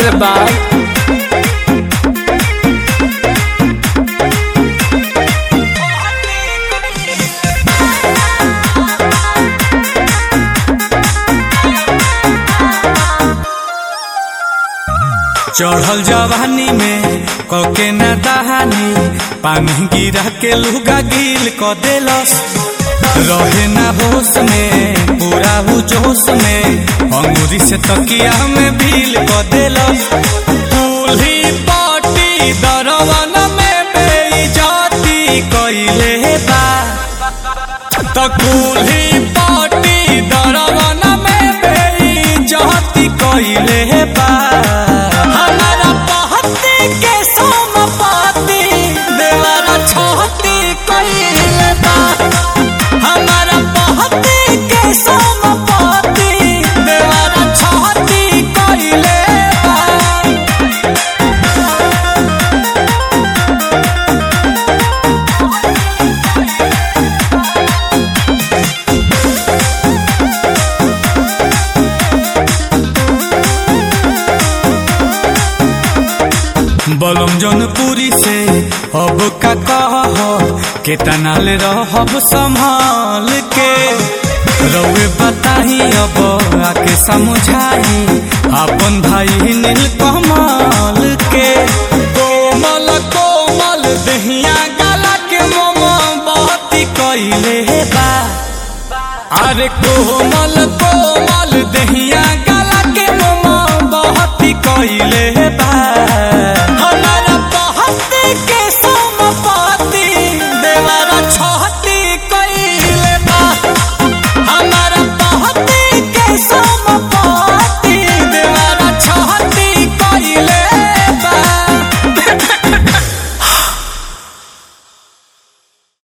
रे बाल चढ़ल जवानी में कके ना दहानी पानी गिरा के लुगा गिल क देलस रहे ना होश में पूरा हु जोश में अंगूरी से तकिया में भील क देलस दूल्ही पाटी दरवन में बेइज्जती कइले बा त कुल्ही पाटी दरवन में बेइज्जती कइले बा हमारा पहती के सोमपति देवरा छहती कइले बा हमारा पहती के सोमपति देवरा छहती कइले बा बलम जौनपुरी से अब का कह केतना ले रहब संभाल के रउए बताही अब आके समझाई अपन भाई नील कमल के कोमल कोमल दहिया गला के मोमबत्ती कइले बा अरे कोमल कोमल दहिया गला के मोमबत्ती कइले बा हमारा बहत्ती के